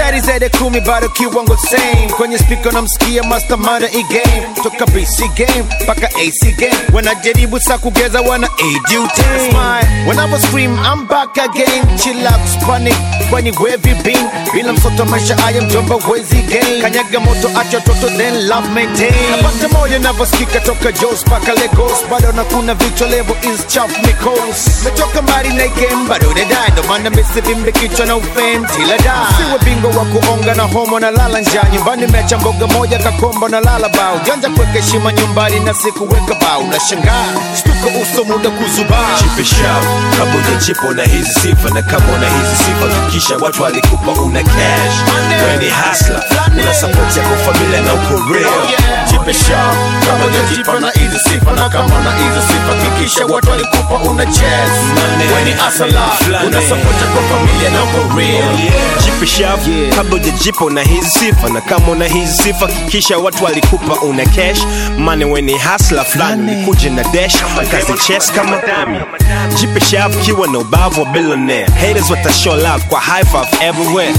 Zari zaidi kumi bado kiwango same kwenye speaker namsikia mastermind e game toka BC game mpaka AC game wanajaribu sa kugeza wana ADUT Whenever scream I'm back again chill out panic kwani wavy bean bila msoto maisha haya mjomba wezi gain kanyaga moto acha toto then love maintain napata moyo navyosikika toka Jos mpaka Lagos bado na kuna vichwa level is chaf Nichols metoka mbali na game bado nadai ndo maana misivimbe kichwa na ufame tila da siwe bingo wa kuonga na homo na lala njaa nyumbani mecha mboga moja kakomba na lala bao janja kuweka heshima nyumbani na sikuweka bao na shangaa stuka uso muda kuzubaa Chipe shop kama unachipo na hizi sifa na kama una hizi sifa kisha watu walikupa una cash weni hasla una support yako familia na uko real Chipe shop kama unajipa na hizi sifa na kama una hizi sifa kikisha watu walikupa una chess weni asala una support yako familia na uko real Chipe shop kabla ujajipo na hizi sifa na kama una hizi sifa kisha watu walikupa una cash mane weni hasla fulani ulikuja na dash kazi chess kama dami Jipe shop kiwa na ubavu wa billionaire haters watashow love kwa high five everywhere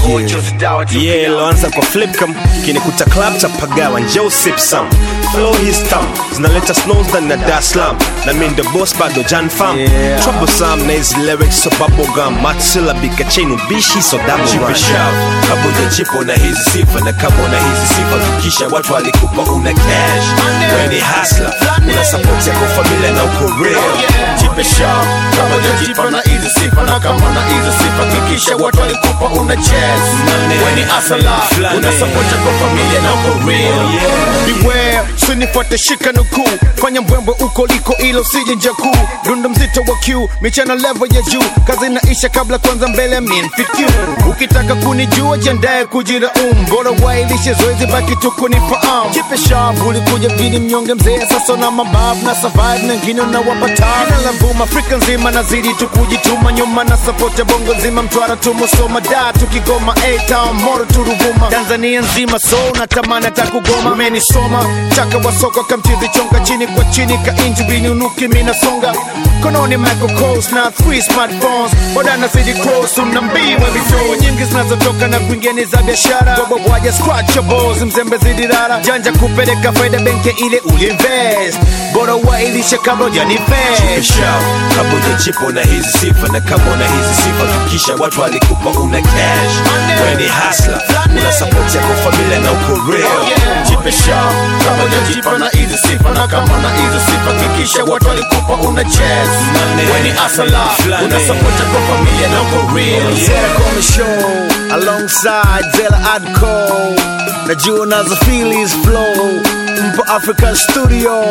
yeah iloanza kwa flip cam kinikuta club cha pagawa njoo sip some flow his thumb zinaleta snows ndani na Dar es Salaam na mi ndo boss bado Jan fam Yeah. troublesome na hizi lyrics so bubblegum matsila bika chain ubishi so double run kama unajipo na hizi sifa na kama una hizi sifa kisha watu walikupa una cash weni hasla una support yako familia na uko real Chipe shop kama unajipa na hizi sifa na kama una hizi sifa kikisha watu walikupa una chess weni asala una support yako familia na uko real beware sinifuate shika nukuu fanya mbwembwe uko liko ilo sije nja kuu dundo mzito wa q michana level ya juu kazi inaisha kabla kwanza mbele minfiq ukitaka kunijua jiandaye kujira um bora wailishe zoezi baki tu kunifahamu jipe sharp ulikuja mjini mnyonge mzee sasa na mababu na survive na ngine unawapata ina la vuma afrika nzima nazidi tu kujituma nyuma na support ya bongo nzima mtwara tumusoma da tukigoma a-town moro turuvuma tanzania nzima so natamani hata kugoma umenisoma chaka wa soko kamchizi chonga chini kwa chini ka injibini unuki minasonga kononi Michael Kors na three smartphones bodana city cross unambiwa vichoo nyingi zinazotoka na kuingia ni za biashara bobo waja scratchables mzembe zidi rara janja kupeleka faida benki ile uliinvest bora wailishe kabla ujanifest Shout, kama unajipo na hizi sifa na kama una hizi sifa kisha watu walikupa una cash weni hasla una support yako familia na uko real jipe shop kama unajipa na hizi sifa na kama na hizi sifa kikisha watu walikupa una chess weni asala una support yako familia na uko real Zera Kome Show alongside Zela Adco najua nazo feelings flow mpo Africa Studio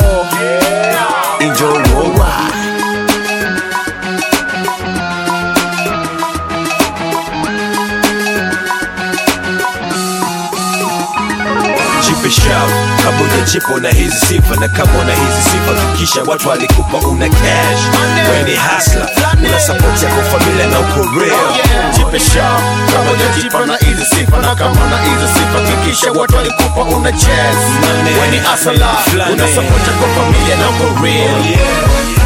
enjoy worldwide Jipe shout, kama unajipo na hizi sifa na kama una hizi sifa kisha watu walikupa una cash weni hasla una support yako familia na uko real jipe shop kama unajipa na hizi sifa na kama na hizi sifa kikisha watu walikupa una chess weni asala una support yako familia na uko real